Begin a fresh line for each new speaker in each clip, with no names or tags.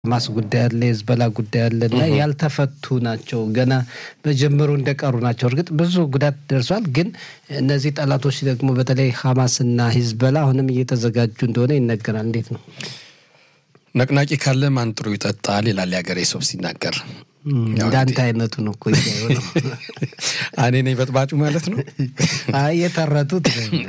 ማስ ጉዳይ አለ፣ የህዝበላ ጉዳይ አለ እና ያልተፈቱ ናቸው። ገና በጀምሩ እንደቀሩ ናቸው። እርግጥ ብዙ ጉዳት ደርሷል። ግን እነዚህ ጠላቶች ደግሞ በተለይ ሀማስና ሂዝበላ አሁንም እየተዘጋጁ እንደሆነ ይነገራል። እንዴት ነው?
ነቅናቂ ካለ ማን ጥሩ ይጠጣል ይላል የሀገሬ ሰው ሲናገር።
እንዳንተ አይነቱ ነው እኮ ነው።
እኔ ነኝ በጥባጩ ማለት ነው።
የተረቱት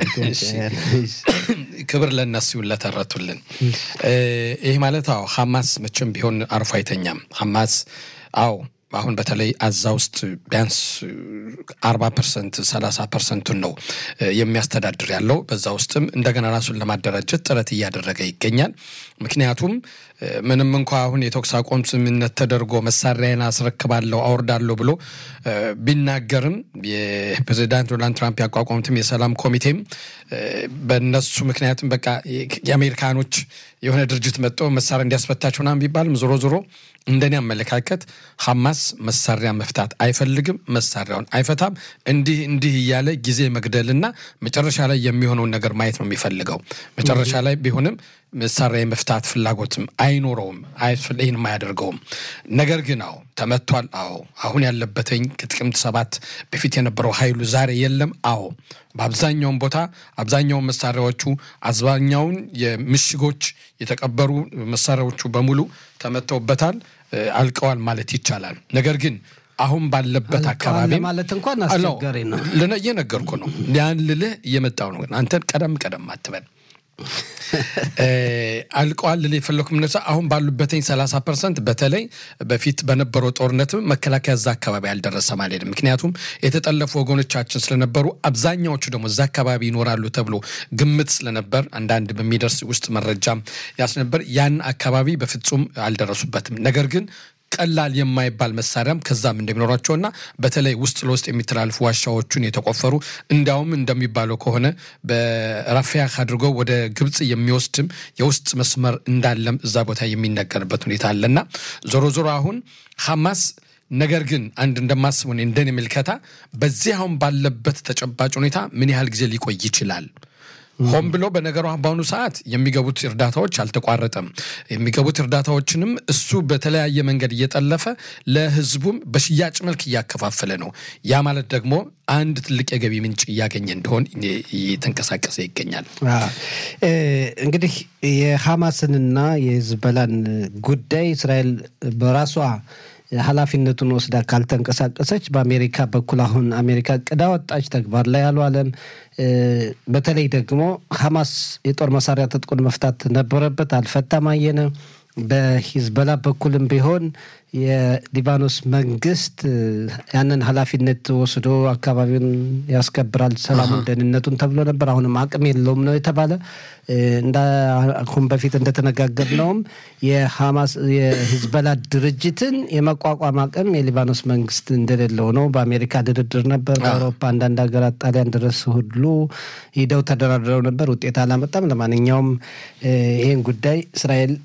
ክብር ለእነሱ ይሁን ለተረቱልን። ይህ ማለት አዎ ሀማስ መቼም ቢሆን አርፎ አይተኛም። ሀማስ አዎ አሁን በተለይ አዛ ውስጥ ቢያንስ አርባ ፐርሰንት ሰላሳ ፐርሰንቱን ነው የሚያስተዳድር ያለው። በዛ ውስጥም እንደገና ራሱን ለማደራጀት ጥረት እያደረገ ይገኛል። ምክንያቱም ምንም እንኳ አሁን የተኩስ አቁም ስምምነት ተደርጎ መሳሪያን አስረክባለሁ አወርዳለሁ ብሎ ቢናገርም የፕሬዚዳንት ዶናልድ ትራምፕ ያቋቋሙትም የሰላም ኮሚቴም በእነሱ ምክንያትም በቃ የአሜሪካኖች የሆነ ድርጅት መጥቶ መሳሪያ እንዲያስፈታቸው ምናምን ቢባልም ዞሮ ዞሮ እንደኔ አመለካከት ሀማስ መሳሪያ መፍታት አይፈልግም፣ መሳሪያውን አይፈታም። እንዲህ እንዲህ እያለ ጊዜ መግደልና መጨረሻ ላይ የሚሆነውን ነገር ማየት ነው የሚፈልገው። መጨረሻ ላይ ቢሆንም መሳሪያ የመፍታት ፍላጎትም አይኖረውም፣ ይህንም አያደርገውም። ነገር ግን አዎ ተመቷል። አዎ አሁን ያለበትኝ ከጥቅምት ሰባት በፊት የነበረው ኃይሉ ዛሬ የለም። አዎ በአብዛኛውን ቦታ አብዛኛውን መሳሪያዎቹ አብዛኛውን የምሽጎች የተቀበሩ መሳሪያዎቹ በሙሉ ተመተውበታል፣ አልቀዋል ማለት ይቻላል። ነገር ግን አሁን ባለበት አካባቢ
ማለት እንኳን አስቸጋሪ ነው።
እየነገርኩ ነው። ያን ልልህ እየመጣው ነው። አንተን ቀደም ቀደም አትበል አልቀዋል ልል የፈለኩ ምነሳ አሁን ባሉበትኝ ሰላሳ ፐርሰንት በተለይ በፊት በነበረው ጦርነትም መከላከያ እዛ አካባቢ አልደረሰም አልሄድም። ምክንያቱም የተጠለፉ ወገኖቻችን ስለነበሩ አብዛኛዎቹ ደግሞ እዛ አካባቢ ይኖራሉ ተብሎ ግምት ስለነበር አንዳንድ በሚደርስ ውስጥ መረጃ ያስነበር ያን አካባቢ በፍጹም አልደረሱበትም። ነገር ግን ቀላል የማይባል መሳሪያም ከዛም እንደሚኖራቸውና በተለይ ውስጥ ለውስጥ የሚተላልፉ ዋሻዎቹን የተቆፈሩ እንዲያውም እንደሚባለው ከሆነ በራፊያህ አድርጎ ወደ ግብፅ የሚወስድም የውስጥ መስመር እንዳለም እዛ ቦታ የሚነገርበት ሁኔታ አለና ዞሮ ዞሮ አሁን ሐማስ ነገር ግን አንድ እንደማስበው እንደኔ ምልከታ በዚህ አሁን ባለበት ተጨባጭ ሁኔታ ምን ያህል ጊዜ ሊቆይ ይችላል? ሆን ብሎ በነገሩ በአሁኑ ሰዓት የሚገቡት እርዳታዎች አልተቋረጠም። የሚገቡት እርዳታዎችንም እሱ በተለያየ መንገድ እየጠለፈ ለሕዝቡም በሽያጭ መልክ እያከፋፈለ ነው። ያ ማለት ደግሞ አንድ ትልቅ የገቢ ምንጭ እያገኘ እንደሆን እየተንቀሳቀሰ ይገኛል።
እንግዲህ የሐማስንና የሂዝቦላን ጉዳይ እስራኤል በራሷ ኃላፊነቱን ወስዳ ካልተንቀሳቀሰች በአሜሪካ በኩል አሁን አሜሪካ ቅዳ ወጣች፣ ተግባር ላይ አልዋለም። በተለይ ደግሞ ሐማስ የጦር መሳሪያ ትጥቁን መፍታት ነበረበት፣ አልፈታም። አየነ በሂዝቦላ በኩልም ቢሆን የሊባኖስ መንግስት ያንን ኃላፊነት ወስዶ አካባቢውን ያስከብራል፣ ሰላሙን፣ ደህንነቱን ተብሎ ነበር። አሁንም አቅም የለውም ነው የተባለ። አሁን በፊት እንደተነጋገርነውም የሐማስ የሂዝቦላ ድርጅትን የመቋቋም አቅም የሊባኖስ መንግስት እንደሌለው ነው። በአሜሪካ ድርድር ነበር፣ በአውሮፓ አንዳንድ ሀገራት ጣሊያን ድረስ ሁሉ ሂደው ተደራድረው ነበር፣ ውጤት አላመጣም። ለማንኛውም ይህን ጉዳይ እስራኤል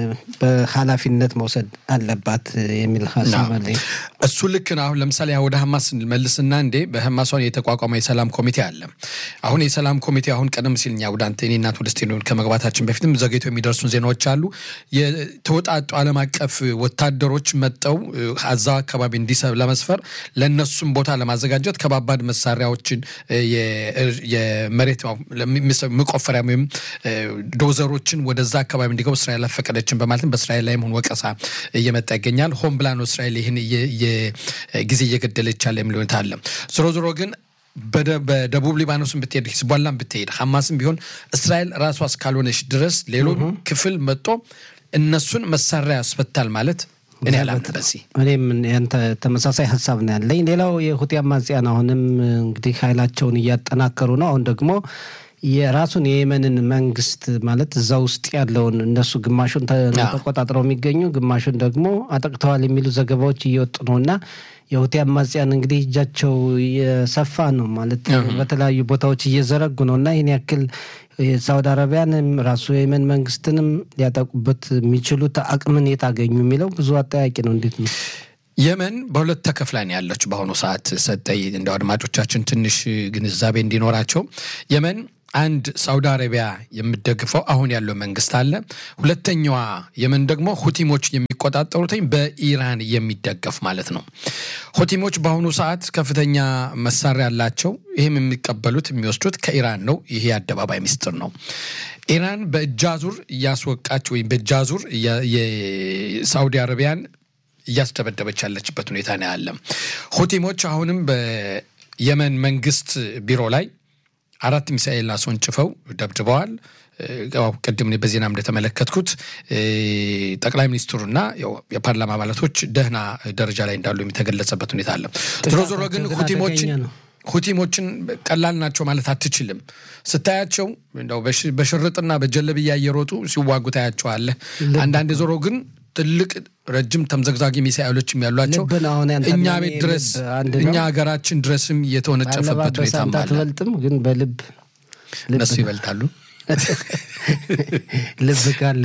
በኃላፊነት መውሰድ አለባት የሚል ሀሳብ አለኝ።
እሱ ልክ ነው። አሁን ለምሳሌ ወደ ሀማስ መልስና እንዴ በሀማሷን የተቋቋመ የሰላም ኮሚቴ አለ። አሁን የሰላም ኮሚቴ አሁን ቀደም ሲል እኛ ወደ አንተ እኔ እናት ወደ ስቴዲዮን ከመግባታችን በፊትም ዘግይቶ የሚደርሱን ዜናዎች አሉ። የተወጣጡ ዓለም አቀፍ ወታደሮች መጠው አዛው አካባቢ እንዲሰብ ለመስፈር ለእነሱም ቦታ ለማዘጋጀት ከባባድ መሳሪያዎችን የመሬት መቆፈሪያ ወይም ዶዘሮችን ወደዛ አካባቢ እንዲገቡ እስራኤል አልፈቀደችን በማለትም በእስራኤል ላይም ሆን ወቀሳ እየመጣ ይገኛል። ሆን ብላ ነው እስራኤል ይህን ጊዜ እየገደለች ያለ የሚል ሁኔታ አለ። ዞሮ ዞሮ ግን በደቡብ ሊባኖስን ብትሄድ ሂዝቦላን ብትሄድ ሐማስም ቢሆን እስራኤል ራሷ እስካልሆነች ድረስ ሌሎ ክፍል መጥቶ እነሱን መሳሪያ ያስፈታል ማለት እኔ አላምንም። በዚህ
እኔም ያንተ ተመሳሳይ ሀሳብ ነው ያለኝ። ሌላው የሁቲ አማጽያን አሁንም እንግዲህ ኃይላቸውን እያጠናከሩ ነው። አሁን ደግሞ የራሱን የየመንን መንግስት ማለት እዛ ውስጥ ያለውን እነሱ ግማሹን ተቆጣጥረው የሚገኙ ግማሹን ደግሞ አጠቅተዋል የሚሉ ዘገባዎች እየወጡ ነው እና የሁቲ አማጽያን እንግዲህ እጃቸው የሰፋ ነው ማለት በተለያዩ ቦታዎች እየዘረጉ ነው እና ይህን ያክል የሳውዲ አረቢያንም ራሱ የየመን መንግስትንም ሊያጠቁበት የሚችሉት አቅምን የት አገኙ የሚለው ብዙ አጠያቂ ነው። እንዴት ነው?
የመን በሁለት ተከፍላ ነው ያለችው በአሁኑ ሰዓት ሰጠይ እንደ አድማጮቻችን ትንሽ ግንዛቤ እንዲኖራቸው የመን አንድ ሳውዲ አረቢያ የምደግፈው አሁን ያለው መንግስት አለ። ሁለተኛዋ የመን ደግሞ ሁቲሞች የሚቆጣጠሩትኝ በኢራን የሚደገፍ ማለት ነው። ሁቲሞች በአሁኑ ሰዓት ከፍተኛ መሳሪያ ያላቸው፣ ይህም የሚቀበሉት የሚወስዱት ከኢራን ነው። ይሄ የአደባባይ ሚስጥር ነው። ኢራን በእጃዙር እያስወቃች ወይም በእጃዙር የሳውዲ አረቢያን እያስደበደበች ያለችበት ሁኔታ ነው ያለ። ሁቲሞች አሁንም በየመን መንግስት ቢሮ ላይ አራት ሚሳኤል አስወንጭፈው ደብድበዋል። ቅድም በዜና እንደተመለከትኩት ጠቅላይ ሚኒስትሩና የፓርላማ አባላቶች ደህና ደረጃ ላይ እንዳሉ የተገለጸበት ሁኔታ አለ። ዞሮ ዞሮ ግን ሁቲሞችን ሁቲሞችን ቀላል ናቸው ማለት አትችልም። ስታያቸው እንደው በሽርጥና በጀለብያ እየሮጡ ሲዋጉ ታያቸዋለህ። አንዳንድ ዞሮ ግን ትልቅ ረጅም ተምዘግዛጊ ሚሳኤሎችም ያሏቸው እኛ ቤት ድረስ እኛ ሀገራችን ድረስም የተወነጨፈበት ሁኔታ
አትበልጥም፣ ግን በልብ
እነሱ ይበልጣሉ።
ልብ ካለ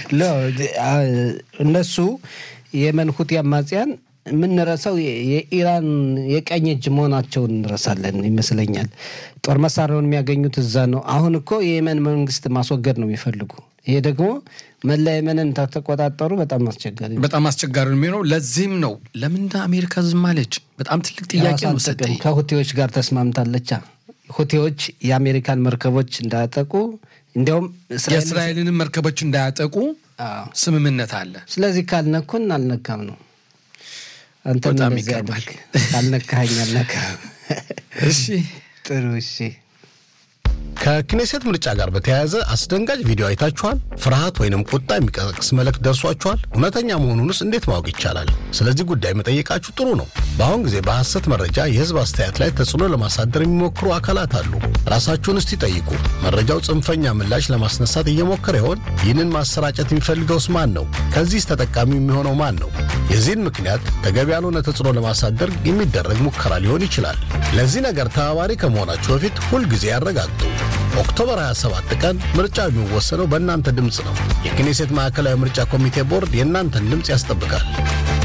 እነሱ የመን ሁቲ አማጽያን የምንረሳው የኢራን የቀኝ እጅ መሆናቸውን እንረሳለን ይመስለኛል። ጦር መሳሪያውን የሚያገኙት እዛ ነው። አሁን እኮ የየመን መንግስት ማስወገድ ነው የሚፈልጉ። ይሄ ደግሞ መላ የመንን ተቆጣጠሩ በጣም አስቸጋሪ
በጣም አስቸጋሪ ነው የሚሆነው። ለዚህም ነው ለምን አሜሪካ ዝም አለች? በጣም ትልቅ ጥያቄ ነው። ሰጠኝ
ከሁቴዎች ጋር ተስማምታለቻ። ሁቴዎች የአሜሪካን መርከቦች እንዳያጠቁ እንዲያውም
የእስራኤልንም መርከቦች እንዳያጠቁ ስምምነት አለ።
ስለዚህ ካልነኩን አልነካም ነው አንተ
በጣም
እንደዚህ
ይገርማል።
አድርግ። ካልነካኸኝ አልነካም።
እሺ
ጥሩ እሺ።
ከክኔሴት ምርጫ ጋር በተያያዘ አስደንጋጭ ቪዲዮ አይታችኋል? ፍርሃት ወይንም ቁጣ የሚቀሰቅስ መልእክት ደርሷችኋል? እውነተኛ መሆኑንስ እንዴት ማወቅ ይቻላል? ስለዚህ ጉዳይ መጠየቃችሁ ጥሩ ነው። በአሁን ጊዜ በሐሰት መረጃ የህዝብ አስተያየት ላይ ተጽዕኖ ለማሳደር የሚሞክሩ አካላት አሉ። ራሳችሁን እስቲ ጠይቁ። መረጃው ጽንፈኛ ምላሽ ለማስነሳት እየሞከረ ይሆን? ይህንን ማሰራጨት የሚፈልገውስ ማን ነው? ከዚህስ ተጠቃሚ የሚሆነው ማን ነው? የዚህን ምክንያት ተገቢ ያልሆነ ተጽዕኖ ለማሳደር የሚደረግ ሙከራ ሊሆን ይችላል። ለዚህ ነገር ተባባሪ ከመሆናችሁ በፊት ሁልጊዜ ያረጋግጡ። ኦክቶበር 27 ቀን ምርጫው የሚወሰነው በእናንተ ድምፅ ነው። የክኔሴት ማዕከላዊ ምርጫ ኮሚቴ ቦርድ የእናንተን ድምፅ ያስጠብቃል።